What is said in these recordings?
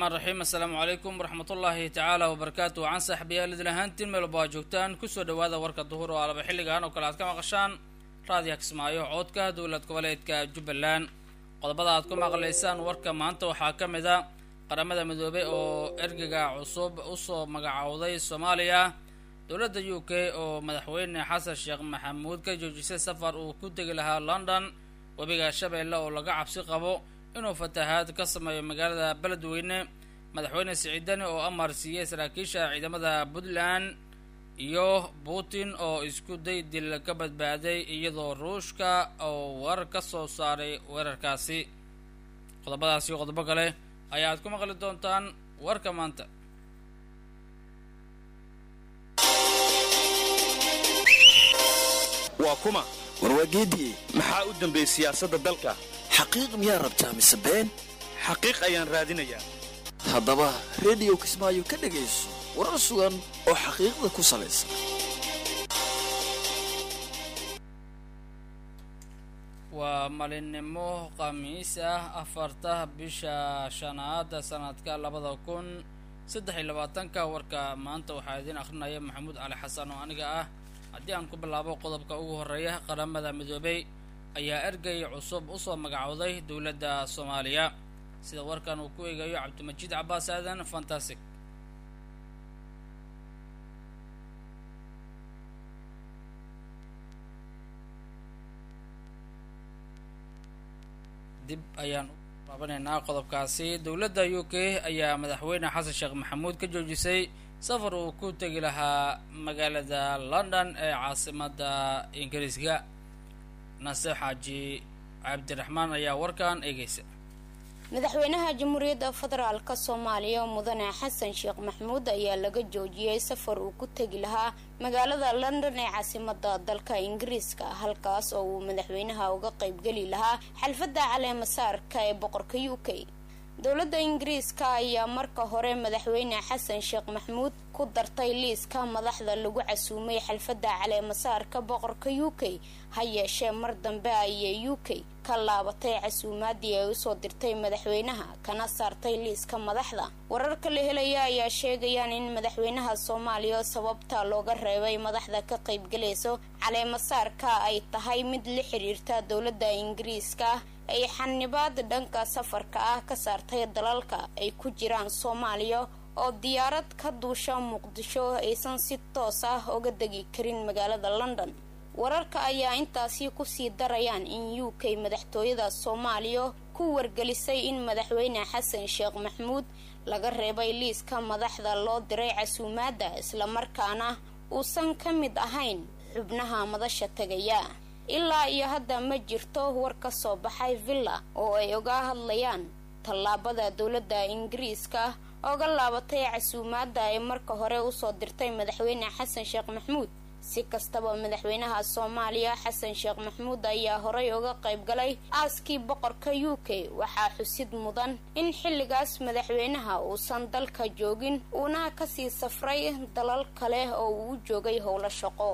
raxmaan raxiim assalaamu calaykum waraxmatullaahi tacaala wabarakaatu wacan saaxiibayaal idil ahaantiin meel walba aa joogtaan kusoo dhawaada warka duhur oo alaba xilligan oo kale aad ka maqashaan raadiya kismaayo coodka dowlad goboleedka jubbaland qodobada aad ku maqlaysaan warka maanta waxaa ka mid a qaramada midoobey oo ergega cusub usoo magacowday soomaaliya dowladda u k oo madaxweyne xasan sheekh maxamuud ka joojisay safar uu ku tegi lahaa london webiga shabeelle oo laga cabsi qabo inuu fatahaad ka sameeyo magaalada beledweyne madaxweyne siciidani oo amar siiyey saraakiisha ciidamada puntland iyo putin oo isku day dil ka badbaaday iyadoo ruushka oo warar ka soo saaray weerarkaasi qodobadaas iyo qodobo kale ayaad ku maqli doontaan warka maanta waa kuma warwaageedii maxaa u dambeeyey siyaasadda dalka xaqiiq miyaa rabtaa mise been xaqiiq ayaan raadinayaa haddaba rediyo kismaayo ka dhegayso warar sugan oo xaqiiqda ku salaysan waa maalinimo khamiis ah afarta bisha shanaad sanadka labada kun saddex iyo labaatanka warka maanta waxaa idiin akhrinaya maxamuud cali xasan oo aniga ah haddii aan ku bilaabo qodobka ugu horreeya qaramada midoobey ayaa ergey cusub usoo magacowday dowladda soomaaliya sida warkan uu ku eegayo cabdimajiid cabaas aadan fantastic dib ayaan u laabanaynaa qodobkaasi dowladda u k ayaa madaxweyne xasan sheekh maxamuud ka joojisay safar uu ku tegi lahaa magaalada london ee caasimadda ingiriiska nase xaaji cabdiraxmaan ayaa warkan eegeysa madaxweynaha jamhuuriyadda federaalk soomaaliya mudane xasan sheekh maxamuud ayaa laga joojiyey safar uu ku tegi lahaa magaalada london ee caasimada dalka ingiriiska halkaas oo uu madaxweynaha uga qaybgeli lahaa xalfadda caleemasaarka ee boqorka u k dowladda ingiriiska ayaa marka hore madaxweyne xasan sheekh maxamuud ku dartay liiska madaxda lagu casuumay xalfadda caleemasaarka boqorka u k ha yeeshee mar dambe ayay u k ka laabatay casuumaadii ay usoo dirtay madaxweynaha kana saartay liiska madaxda wararka la helaya ayaa sheegayaan in madaxweynaha soomaaliya sababta looga reebay madaxda ka qaybgalayso caleemasaarka ay tahay mid la xiriirta dowladda ingiriiska ay xanibaad dhanka safarka ah ka saartay dalalka ay ku jiraan soomaaliya oo diyaarad ka duusha muqdisho aysan si toos ah uga degi karin magaalada london wararka ayaa intaasi kusii darayaan in u k madaxtooyada soomaaliya ku wargelisay in madaxweyne xasan sheekh maxamuud laga reebay liiska madaxda loo diray casuumaadda islamarkaana uusan ka mid ahayn xubnaha madasha tegaya ilaa iyo hadda ma jirto war ka soo baxay villa oo ay oga hadlayaan tallaabada dowladda ingiriiska oga laabatay casuumaadda ay marka hore usoo dirtay madaxweyne xasan sheekh maxamuud si kastaba madaxweynaha soomaaliya xasan sheekh maxamuud ayaa horey uga qayb galay aaskii boqorka u k waxaa xusid mudan in xilligaas madaxweynaha uusan dalka joogin uuna kasii safray dalal kale oo uu joogay howlo shaqo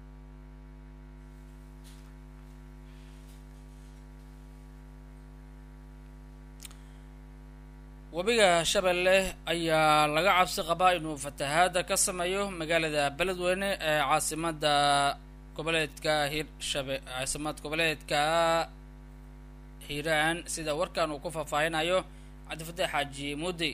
webiga shabeelle ayaa laga cabsi qabaa inuu fatahaada ka sameeyo magaalada beledweyne ee caasimada goboleedka hirshabe caasimad goboleedka hiiraan sida warkan uu ku faahfaahinayo cabdifataax xaaji muudi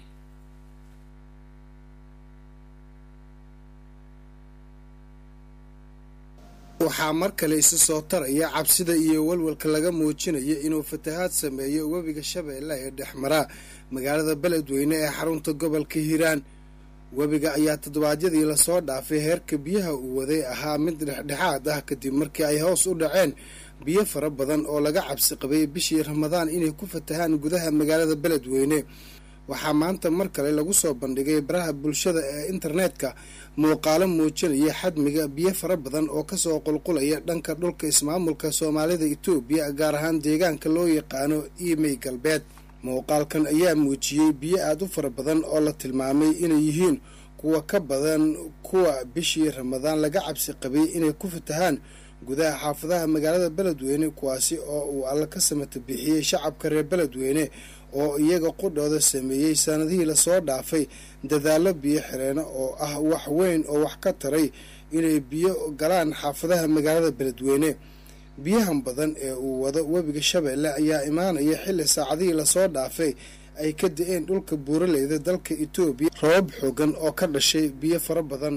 waxaa mar kale isa soo taraya cabsida iyo walwalka laga muujinayo inuu fatahaad sameeyo webiga shabeelle ee dhexmaraa magaalada beledweyne ee xarunta gobolka hiiraan webiga ayaa toddobaadyadii lasoo dhaafay heerka biyaha uu waday ahaa mid dhexdhexaad ah kadib markii ay hoos u dhaceen biyo fara badan oo laga cabsi qabay bishii ramadaan inay ku fatahaan gudaha magaalada beledweyne waxaa maanta mar kale lagu soo bandhigay baraha bulshada ee internetka muuqaalo muujinaya xadmiga biyo fara badan oo kasoo qulqulaya dhanka dhulka ismaamulka soomaalida itoobiya gaar ahaan deegaanka loo yaqaano imey galbeed muuqaalkan ayaa muujiyey biyo aada u fara badan oo la tilmaamay inay yihiin kuwa ka badan kuwa bishii ramadaan laga cabsi qabay inay ku fatahaan gudaha xaafadaha magaalada beledweyne kuwaasi oo uu alla ka samata bixiyey shacabka reer beledweyne oo iyaga qudhooda sameeyey sanadihii lasoo dhaafay dadaallo biyo xireeno oo ah wax weyn oo wax ka taray inay biyo galaan xaafadaha magaalada beledweyne biyahan badan ee uu wado webiga shabeelle ayaa imaanaya xilli saacadihii lasoo dhaafay ay ka da-een dhulka buuraleyda dalka etoobiya rabab xoogan oo ka dhashay biyo fara badan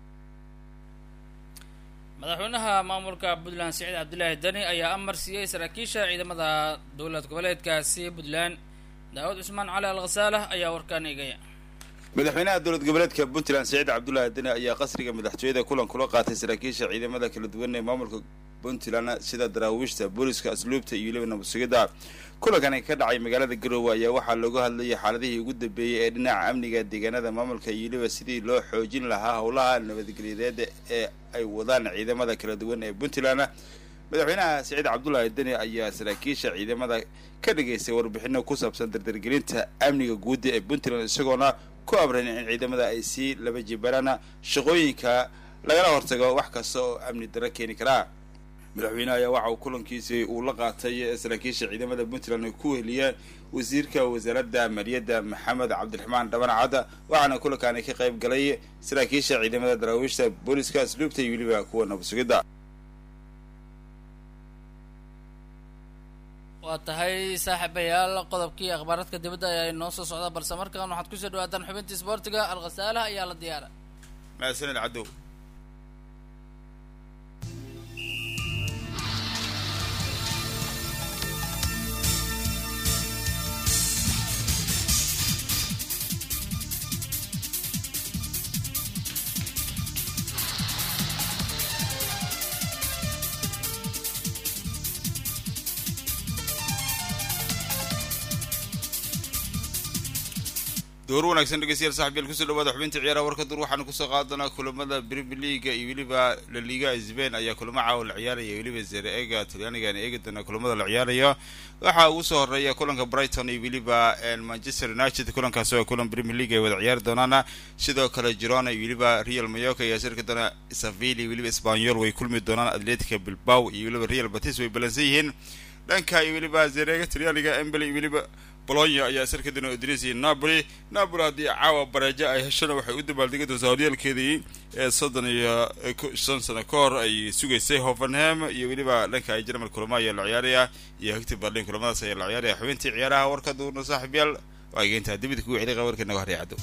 madaxweynaha maamulka puntland siciid cabdilaahi deni ayaa amar siiyey saraakiisha ciidamada dowlad goboleedkaasi puntland daawud cusmaan cali al khasaalah ayaa warkaan eegaya madaxweynaha dowlad goboleedka puntland siciid cabdulaahi deni ayaa qasriga madaxtooyada kulan kula qaatay saraakiisha ciidamada kala duwan ee maamulka puntland sida daraawiishta booliska asluubta iyo weliba nabadsugidda kulankani ka dhacay magaalada garoowe ayaa waxaa looga hadlayay xaaladihii ugu dambeeyey ee dhinaca amniga deegaanada maamulka iyo weliba sidii loo xoojin lahaa howlaha nabadgelyadeed ee ay wadaan ciidamada kala duwan ee puntland madaxweynaha siciid cabdulaahi deni ayaa saraakiisha ciidamada ka dhigaystay warbixino ku saabsan dardargelinta amniga guudda ee puntland isagoona ku amran in ciidamada ay sii laba jibaraan shaqooyinka lagala hortago wax kasta oo amni darro keeni karaa madaxweyneha ayaa waxa uu kulankiisii uu la qaatay saraakiisha ciidamada puntland ay ku weheliyeen wasiirka wasaaradda maaliyadda maxamed cabdiraxmaan dhaban cadda waxaana kulankaani ka qayb galay saraakiisha ciidamada daraawiishta booliska asluubta iyo weliba kuwa nabadsugidda waa tahay saaxiibayaal qodobkii akhbaaradka dibadda ayaa inoo soo socda balse markaan waxaad kusoo dhawaataan xubintii isboortiga alkhasaalaha ayaa la diyaara mahadsanid cadow door wanaagsan dhegeystayaal saxbiyaal kusoo dhawaada xubinta ciyaaraha warka dur waxaanu kusoo qaadanaa kulamada premier leaga iyo weliba la liga sbain ayaa kulamo caawa la ciyaaraya weliba zere ega talyaanigan eegi doona kulamada la ciyaaraya waxaa ugu soo horeeya kulanka brighton iyo weliba manchester united kulankaas oo kulan premier league ay wada ciyaari doonaan sidoo kale girona iyo weliba real mayoka ayaa sirki doona sevilla iyo weliba spanyol way kulmi doonaan atletica bilbao iyo weliba real batis way balansan yihiin dhanka iyo weliba zerega talyaaniga embel iyo weliba bolonya ayaa sarka doona udinaysa napoli napoli haddii caawa bareejo ay heshona waxay u dabaaldegi doontaa horyaalkeedii ee soddon iyo shan sano ka hor ay sugaysay hovenham iyo weliba dhanka ay jermal kulamo ayaa la ciyaaraya iyo hegti berlin kulamadaas ayaa la ciyaaraya xubintii ciyaaraha warka duurna saaxiibyaal waa geyntaa dibid kugu celiqa warka naga horey caddo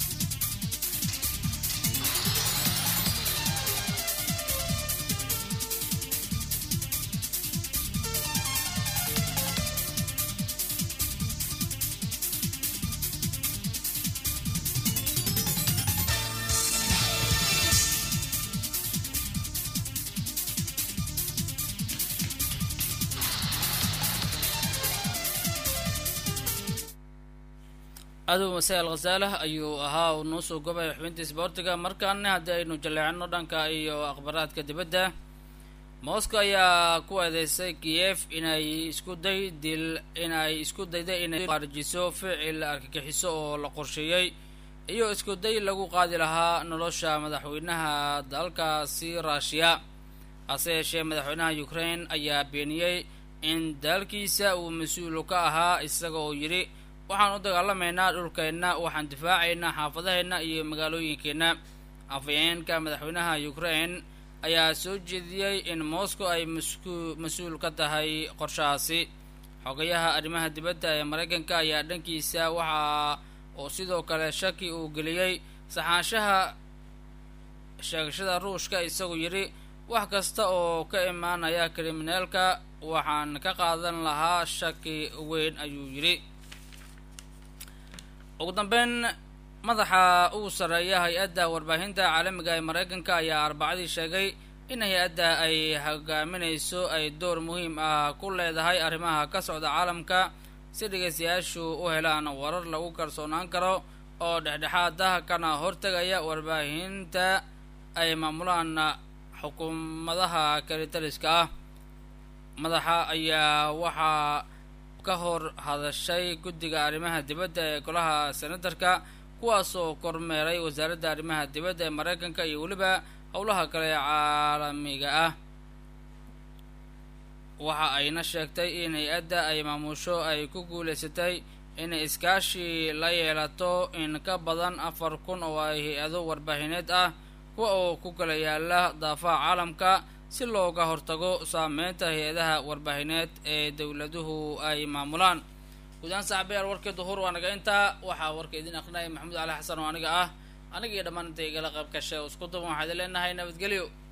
adow masai al khasaalah ayuu ahaa uu noo soo gobaya xubinta isboortiga markaana haddii aynu jaleecino dhanka iyo akhbaraadka dibadda moscow ayaa ku eedeysay kiyef inay isku day dil inay isku dayda inay qaarijiso ficil argagixiso oo la qorsheeyey iyo isku day lagu qaadi lahaa nolosha madaxweynaha dalkaasi ruushiya hase yeeshee madaxweynaha ukraine ayaa beeniyey in dalkiisa uu mas-uul ka ahaa isaga oo yidhi waxaan u dagaalamaynaa dhulkeenna waxaan difaacaynaa xaafadaheenna iyo magaalooyinkeenna afayeenka madaxweynaha ukraine ayaa soo jeediyey in moscow ay masku mas-uul ka tahay qorshahaasi xogayaha arrimaha dibadda ee maraykanka ayaa dhankiisa waxa oo sidoo kale shaki uu geliyey saxaanshaha sheegashada ruushka isagoo yidhi wax kasta oo ka imaanaya kriminaalka waxaan ka qaadan lahaa shaki weyn ayuu yidhi ugu dambeyn madaxa ugu sarreeya hay-adda warbaahinta caalamiga ee maraykanka ayaa arbacadii sheegay in hay-adda ay hogaaminayso ay door muhiim ah ku leedahay arrimaha ka socda caalamka si dhegaystayaashu u helaan warar lagu kalsoonaan karo oo dhexdhexaad ah kana hortegaya warbaahinta ay maamulaan xukuumadaha kalitaliska ah madaxa ayaa waxaa ka hor hadashay guddiga arrimaha dibadda ee golaha senatarka kuwaasoo kormeeray wasaaradda arrimaha dibadda ee maraykanka iyo weliba howlaha kale ee caalamiga ah waxa ayna sheegtay in hay-adda ay maamusho ay ku guulaysatay inay iskaashi la yeelato in ka badan afar kun oo ay hay-ado warbaahineed ah kuwa oo ku kala yaala daafaha caalamka si looga hortago saameynta hay-adaha warbaahineed ee dowladuhu ay maamulaan guudaan saaxiibayaal warkii duhur waa naga intaa waxaa warka idin aqrinaya maxamuud cali xasan oo aniga ah aniga iyo dhammaan intay igala qayb gashay oo isku duban waxaa idin leenahay nabadgelyo